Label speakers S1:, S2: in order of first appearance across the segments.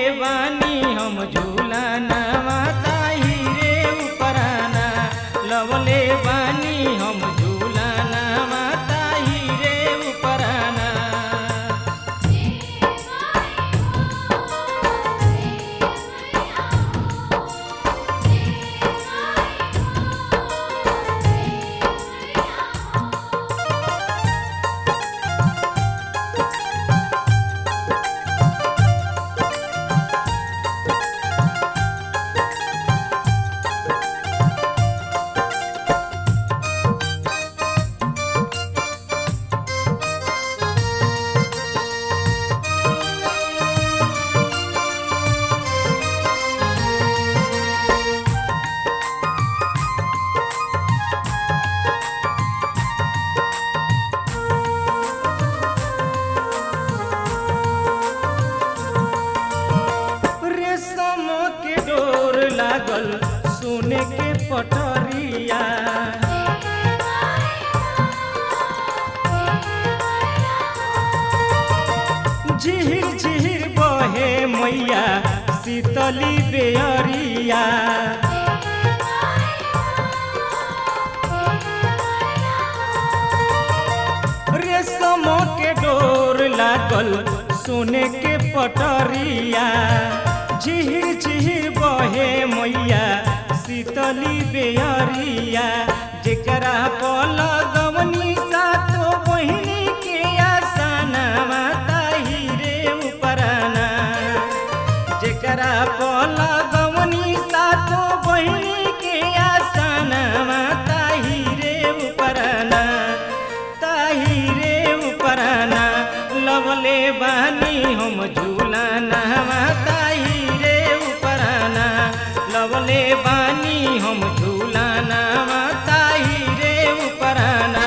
S1: बानी हम झूलाना ताही रे उपराना लवले बानी हम झूलाना ताही रे उपराना रेशम के डोर लागल सोने के पटरिया झिहिर झिहिर बहे मैया शीतली बेअरिया रेशम के डोर लागल सोने के पटरिया झिहिर झिहिर बहे मैया शीतली बेअरिया जेकरा पल गवनी सातो बहिनी के आसना ताही रे उपराना जेकरा पल गवनी सातो बहिनी के आसना ताही रे उपराना ताही रे उपराना लवले बानी हम झूलाना ताही रे उपराना लवले बानी हम झूलाना ताही रे उपराना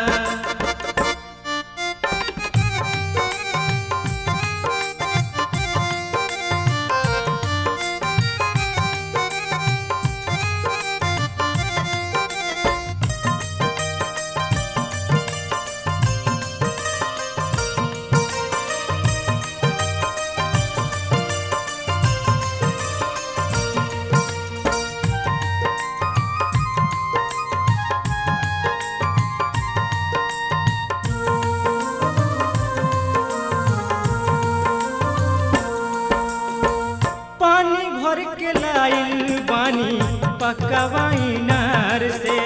S1: पानी भर के लाइल बानी पकवाई नार से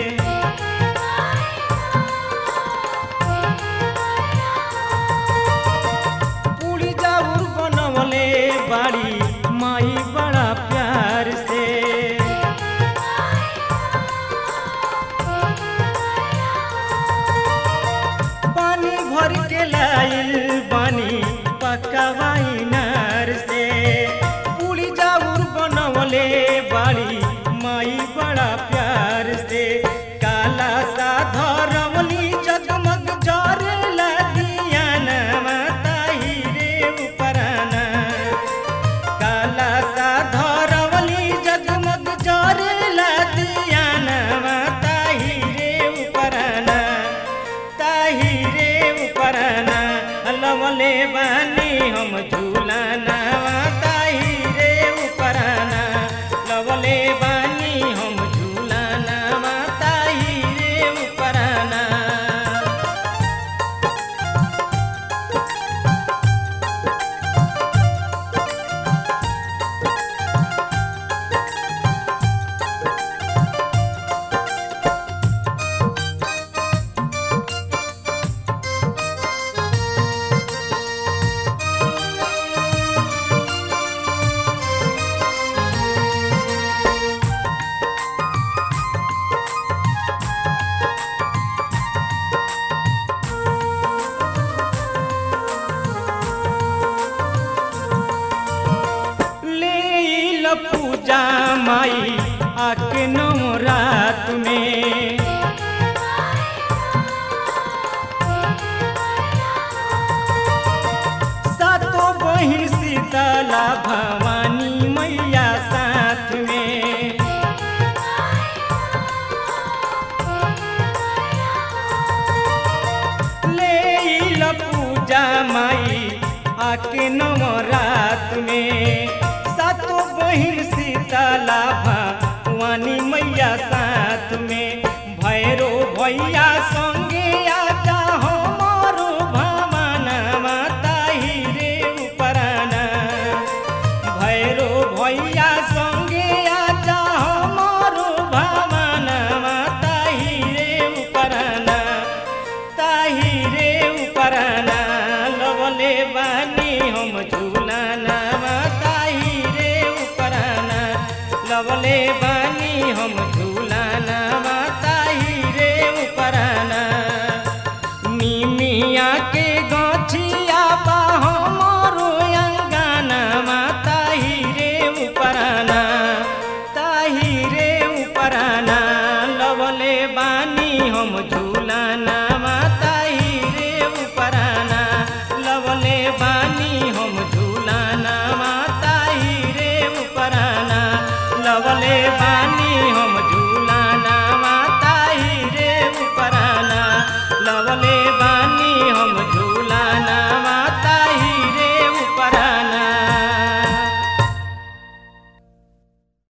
S1: पूरी जाऊर बनवले बाड़ी माई बड़ा प्यार से पानी भर के लाइल बानी पकवाई नार से पूरी जाऊर बनवले बाड़ी माई बड़ा प्यार से काला सा धरवली जगमग जरे लगिया ताही रे उपराना काला सा धरवली जगमग जरे लगिया ताही रे उपराना ताही रे उपराना लवले बानी हम झूलाना ताही रे उपराना लवले बानी हम झूलाना ताही रे उपराना ले पूजा माई आके नवरात में सातो बहिन शीतला भवानी मैया साथ में ले पूजा माई आके नवरात में सातो बहिन शीतला भवानी मैया साथ में भैरो भैया